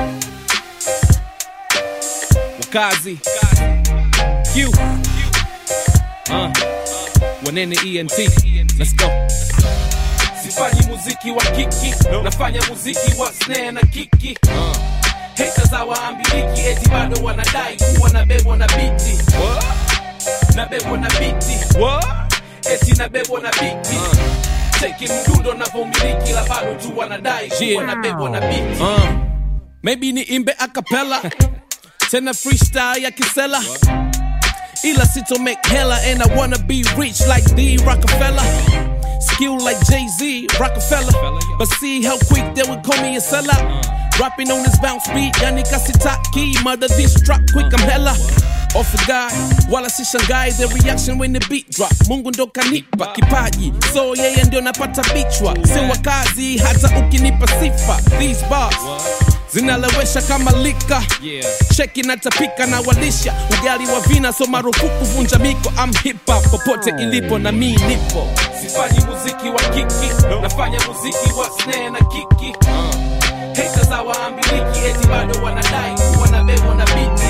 wakazi Q uh, wanene ENT let's go sifanyi muziki wa kiki nafanya muziki wa snare na kiki uh. haters hawaambiliki eti bado wanadai kuwa nabebwa na biti nabebwa na biti What? eti nabebwa na biti cheki mdundo navyomiliki la bado tu wanadai kuwa Yeah. nabebwa na biti Uh, maybe ni imbe a cappella tena freestyle ya kisela ila sito make hella and I wanna be rich like the Rockefeller skill like Jay-Z Rockefeller but see how quick they would call me a sellout rapping on this bounce beat yani kasitaki mother this track quick I'm hella off a guy wala sishangai the reaction when the beat drop mungu ndo kanipa kipaji so yeye ndio napata bichwa si wakazi hata ukinipa sifa these bars zinalewesha kama lika Yeah. cheki natapika na walisha ugali wa vina so marufuku vunja miko am hip hop popote ilipo na mi nipo sifanyi muziki wa kiki nafanya muziki wa snare na kiki haters hawaambiliki eti bado wanadai kuwa nabebwa na biti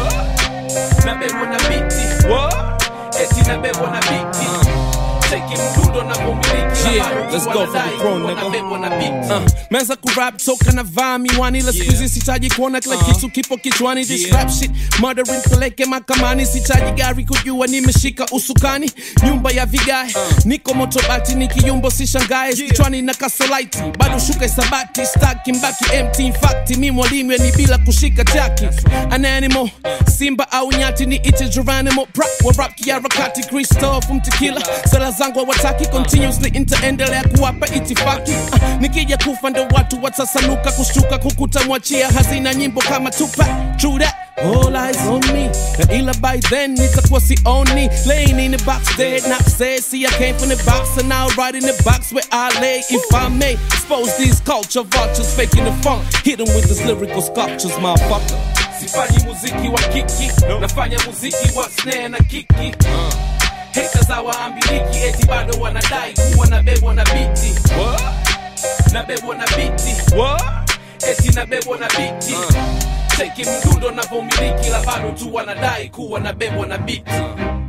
nabebwa na biti eti nabebwa na biti cheki mdundo navyomiliki Yeah, let's go for the throne, nigga. nabebwa na biti Uh, meza kurap toka na vaa miwani la siku hizi sitaji kuona kila kitu kipo kichwani this Yeah. rap shit murdering peleke makamani sitaji gari kujua nimeshika usukani nyumba ya vigae niko motobati nikiyumbo sishangae kichwani na kasolaiti bado shuka isabati staki mbaki empty in fact mi mwalimu yani bila kushika jaki an animal simba au nyati ni ite geronimo pra wa rap kiarakati christoph mtikila sala zangu hawataki continuously nitaendelea kuwapa itifaki uh, nikija kufa ndo watu watasanuka kushtuka kukuta mwachia hazina nyimbo kama tupa true that All eyes on me na ila by then nitakuwa sioni laying in the box dead not said see I came from the box and now right in the box where I lay if I may expose these culture vultures faking the funk hit them with these lyrical sculptures motherfucker sifanyi muziki wa kiki nafanya muziki wa snare na kiki haters hawaambiliki eti bado wanadai kuwa nabebwa na biti nabebwa na biti eti nabebwa na biti cheki mdundo navyomiliki la bado tu wanadai kuwa nabebwa na biti